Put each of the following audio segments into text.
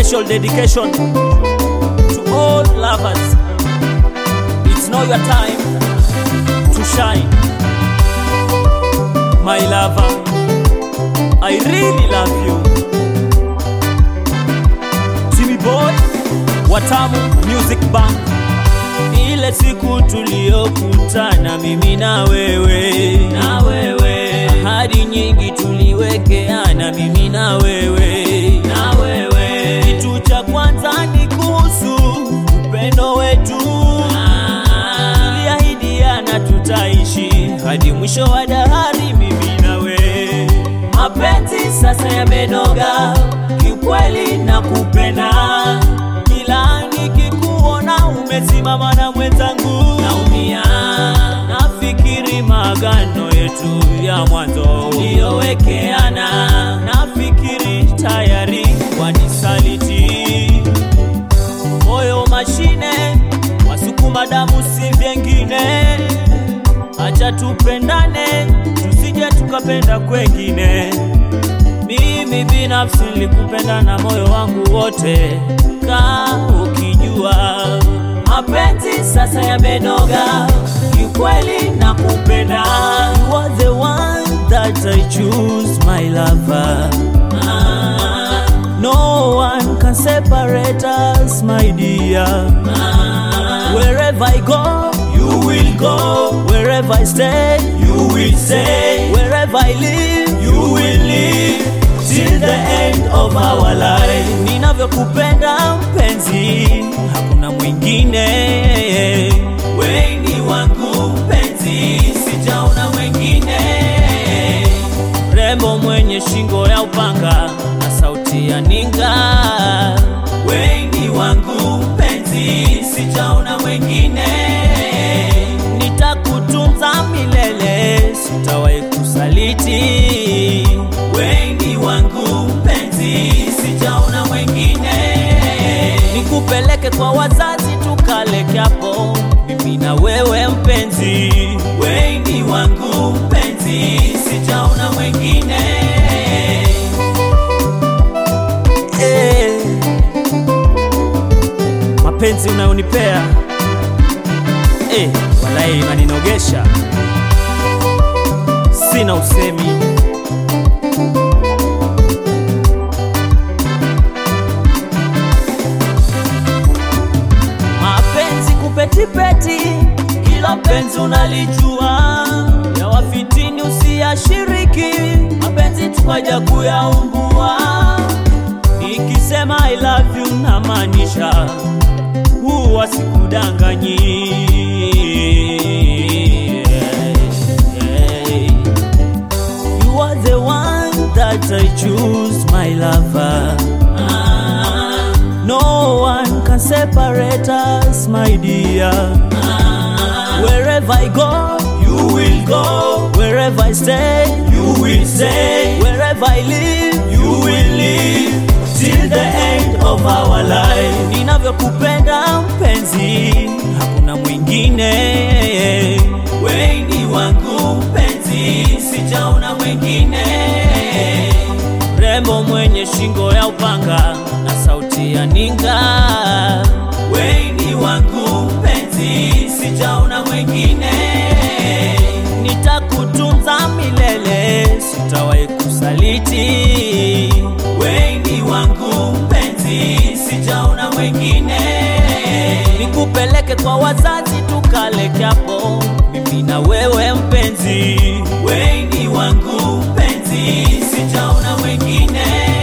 special dedication to all lovers. It's now your time to shine. My lover, I really love you. Timmy Boy, Watamu Music Band. Ile siku tuliyokutana mimi na wewe, na wewe, ahadi nyingi tuliwekeana mimi na wewe, na wewe. Kitu cha kwanza ni kuhusu upendo wetu, tuliahidiana tutaishi hadi mwisho wa dahari, mimi na wewe. Mapenzi sasa yamenoga, kiukweli na kupenda kila nikikuona umesimama na mwenzangu naumia, nafikiri maagano yetu ya mwanzo uliyowekeana, nafikiri tayari wanisaliti. Moyo mashine, wasukuma damu si vyengine, acha tupendane, tusije tukapenda kwengine. Mimi binafsi nilikupenda na moyo wangu wote, ka ukijua mapenzi sasa yamenoga, kiukweli na kupenda. You are the one that I choose, my lover. Ah, no one can separate us, my dear. Ah, wherever I go, you will go. Wherever I stay, you will stay. Wherever I live, you will live till the end of our life. Ninavyokupenda mpenzi, hakuna mwingine. Wengi wangu mpenzi, sijaona mwingine. Rembo mwenye shingo ya upanga na sauti ya ninga. Wengi wangu mpenzi, sijaona mwingine. Nitakutunza milele, sitawahi kusaliti. Wengi wangu mpenzi, sijaona mwingine. Nikupeleke kwa wazazi tukale kiapo, mimi na wewe mpenzi. Wengi wangu mpenzi, sijaona mwingine. Eh, mapenzi unayonipea eh, walai inaninogesha, sina usemi. mapenzi kupetipeti, kila penzi unalijua, ya wafitini usiyashiriki, mapenzi tukaja kuyaumbua. Nikisema I love you namaanisha, huwa sikudanganyi. You are the one that I choose, my lover. No one can separate us, my dear. Wherever I go, you will go. Wherever I stay, you will stay. Wherever I live, you will live till the end of our life. Ninavyokupenda mpenzi, hakuna mwingine. Wengi wangu mpenzi, sijaona mwingine rembo mwenye shingo ya upanga na sauti ya ninga. Wengi wangu mpenzi, sijaona mwingine. Nitakutunza milele, sitawahi kusaliti. Wengi wangu mpenzi, sijaona mwingine. Nikupeleke kwa wazazi tukale kiapo, mimi na wewe mpenzi. Wengi wangu mpenzi, sijaona mwingine.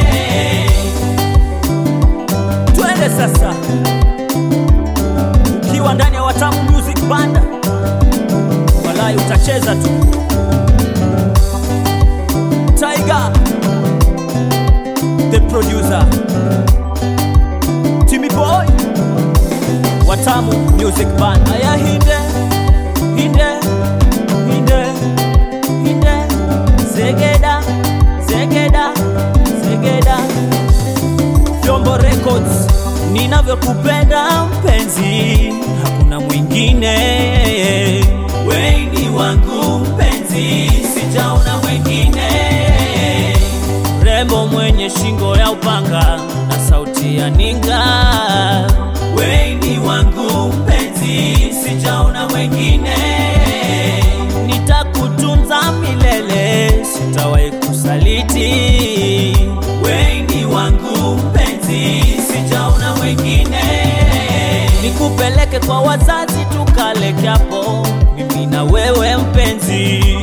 Twende sasa, ukiwa ndani ya Watamu Music Band, walai utacheza tu. Tiger, the producer, Timmy Boy, Watamu Music Band. Aya hinde, hinde, hinde, hinde, zegeda, zegeda, zegeda. Vyombo Records, ninavyokupenda mpenzi, hakuna mwingine. Wengi wangu mpenzi, sijaona mwingine. Rembo mwenye shingo ya upanga na sauti kutia ninga. Weni wangu mpenzi, sijaona mwengine. Nitakutunza milele, sitawahi kusaliti. Weni wangu mpenzi, sijaona mwengine. Nikupeleke kwa wazazi tukale kiapo, mimi na wewe mpenzi.